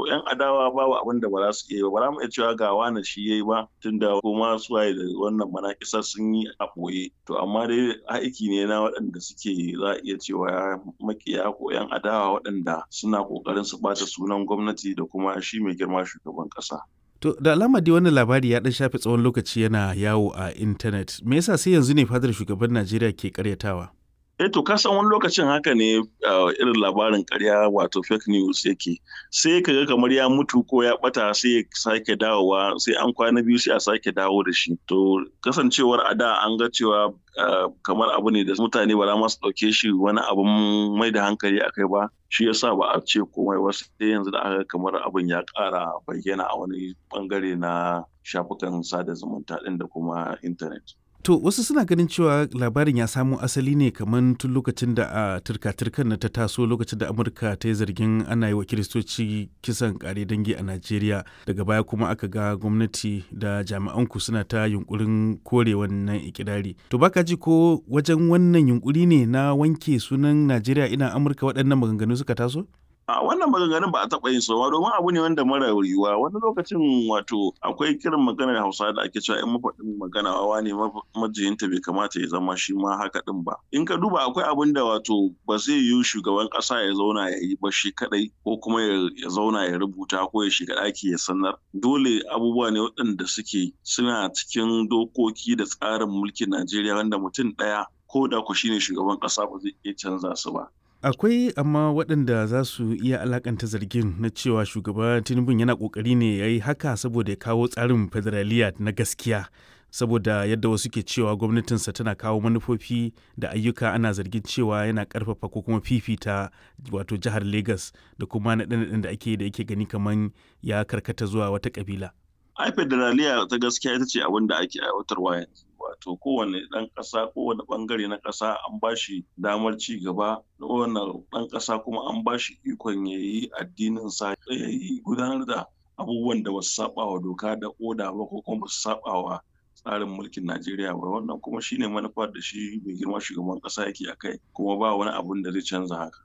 to yan adawa babu abin da ba za su iya ba ba za mu iya cewa ga wani shi yayi ba tunda kuma su waye da wannan manakisa sun yi a ɓoye to amma dai aiki ne na waɗanda suke za a iya cewa makiya ko yan adawa waɗanda suna ƙoƙarin su ɓata sunan gwamnati da kuma shi mai girma shugaban ƙasa. To da alama dai wannan labari ya dan shafe tsawon lokaci yana yawo a intanet. Me yasa sai yanzu ne fadar shugaban Najeriya ke karyatawa? Eh to kasan wani lokacin haka ne irin labarin karya wato fake news yake sai ka ga kamar ya mutu ko ya bata sai ya sake dawowa sai an kwana biyu sai a sake dawo da shi to kasancewar a da an ga cewa kamar abu ne da mutane ba za su ɗauke shi wani abun mai da hankali a kai ba shi yasa ba a ce komai ba sai yanzu da aka kamar abin ya ƙara bayyana a wani bangare na shafukan sada zumunta ɗin da kuma intanet. To wasu suna ganin cewa labarin ya samo asali ne kamar tun lokacin da a turka-turkan na ta taso lokacin da Amurka ta yi zargin ana yi wa kiristoci kisan kare dangi a Najeriya daga baya kuma aka ga gwamnati da jami'anku suna ta yunkurin kore wannan ikirari. To baka ji ko wajen wannan yunkuri ne na wanke sunan Najeriya ina Amurka waɗannan maganganu suka taso? a wannan maganganun ba a taɓa yin sowa domin abu ne wanda mara yiwuwa wani lokacin wato akwai kiran maganar hausa da ake cewa in mafaɗin magana wawa ne majiyinta bai kamata ya zama shi ma haka ɗin ba in ka duba akwai abin da wato ba zai yiwu shugaban ƙasa ya zauna ya yi ba shi kaɗai ko kuma ya zauna ya rubuta ko ya shiga ɗaki ya sanar dole abubuwa ne waɗanda suke suna cikin dokoki da tsarin mulkin najeriya wanda mutum ɗaya ko da ku shine shugaban ƙasa ba zai iya canza su ba akwai amma waɗanda za su iya alakanta zargin na cewa shugaba tinubu yana ƙoƙari ne ya yi haka saboda ya kawo tsarin federaliya na gaskiya saboda yadda wasu ke cewa gwamnatinsa tana kawo manufofi da ayyuka ana zargin cewa yana ƙarfafa ko kuma fifita wato jihar lagos da kuma naɗe-naɗen da ake da yake gani kamar ya karkata zuwa wata ƙabila. ai federaliya ta gaskiya ita ce abin da ake aiwatarwa yanzu wato kowane ɗan ƙasa kowane ɓangare na ƙasa an ba shi damar ci gaba kowane ɗan ƙasa kuma an ba shi ikon ya yi addinin sa ya yi gudanar da abubuwan da basu saba wa doka da oda ba ko kuma basu saba wa tsarin mulkin Najeriya ba wannan kuma shine manufar da shi mai girma shugaban ƙasa yake a kai kuma ba wani abun da zai canza haka.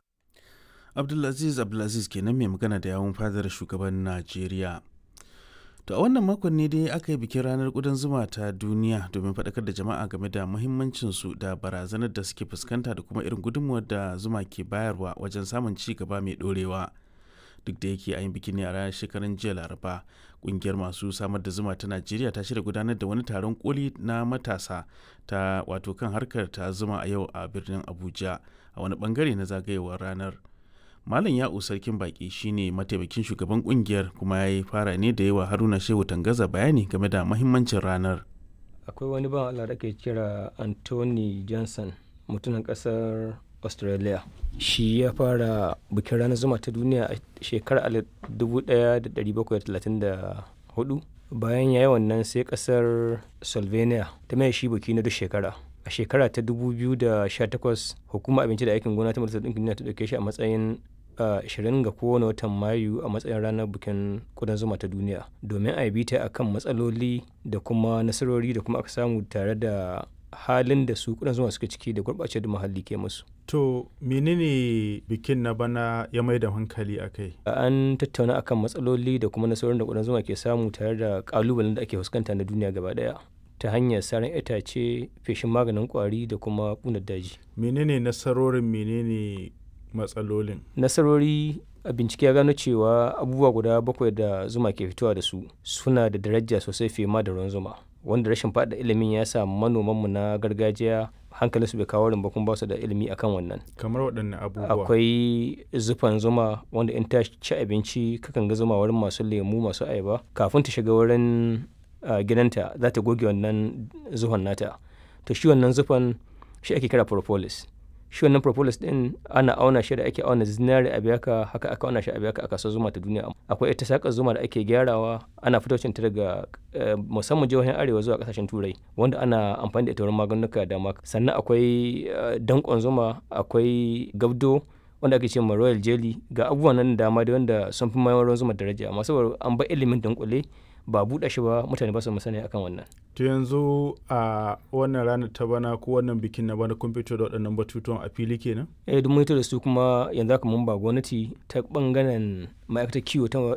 Abdulaziz Abdulaziz kenan mai magana da yawun fadar shugaban Najeriya. To a wannan makon ne dai aka yi bikin ranar ƙudan zuma ta duniya domin faɗakar da jama'a game da muhimmancinsu da barazanar da suke fuskanta da kuma irin gudunmuwar da zuma ke bayarwa wajen samun ci gaba mai ɗorewa. Duk da yake a yin bikin ne a ranar shekarun jiya Laraba, ƙungiyar masu samar da zuma ta Najeriya ta shirya gudanar da wani taron koli na matasa ta wato kan harkar ta zuma a yau a birnin Abuja a wani bangare na zagayewar ranar. Malam Ya'u Sarkin Baki shine mataimakin shugaban kungiyar kuma ya yi fara ne da yawa Haruna Shehu Tangaza bayani game da mahimmancin ranar. Akwai wani ban Allah da ke kira Anthony Johnson mutumin kasar Australia. Shi ya fara bikin ranar zuma ta duniya a shekarar 1734 bayan ya yi wannan sai kasar Slovenia ta mai shi biki na duk shekara. a shekara ta 2018 hukumar abinci da aikin gona ta majalisar ɗinkin duniya ta ɗauke shi a matsayin 20 ga kowane watan mayu a matsayin ranar bikin kudan zuma ta duniya domin a yi ta akan matsaloli da kuma nasarori da kuma aka samu tare da halin da su kudan zuma suke ciki da gurɓace da muhalli ke musu. To menene bikin na bana ya mai da hankali a kai? An tattauna akan matsaloli da kuma nasarorin da kudan zuma ke samu tare da ƙalubalen da ake fuskanta na duniya gaba ɗaya. ta hanyar saran itace feshin maganin kwari da kuma kunar daji. menene nasarorin menene matsalolin nasarori a bincike ya gano cewa abubuwa guda bakwai da zuma ke fitowa da su suna da daraja sosai fiye ma da ruwan zuma wanda rashin faɗa ilimin ya sa manomanmu na gargajiya hankalinsu bai kawo ba kuma ba su da ilimi akan wannan kamar waɗanne abubuwa akwai zufan zuma wanda in ta ci abinci kakan ga zuma wurin masu lemu masu ayaba kafin ta shiga wurin Uh, gidanta za ta goge wannan zuhon nata to shi wannan zufan shi ake kira propolis shi wannan propolis din ana auna shi da ake auna zinari a biyaka haka aka auna shi a biyaka a kasuwar zuma ta duniya akwai ita sakar zuma da ake gyarawa ana fitocin ta daga uh, musamman jihohin arewa zuwa kasashen turai wanda ana amfani da ita wurin maganuka da dama sannan akwai uh, dankon zuma akwai gabdo wanda ake ce ma royal jelly ga abubuwan nan dama da wanda sun fi mayar ruwan zuma daraja amma saboda an ba ilimin dunkule ba buɗe shi ba mutane ba su musani akan wannan. To yanzu a wannan ranar ta bana ko wannan bikin na bana kun fito da waɗannan batutuwan a fili kenan? Eh duk mun da su kuma yanzu haka mun ba gwamnati ta bangaren ma'aikatar kiwo ta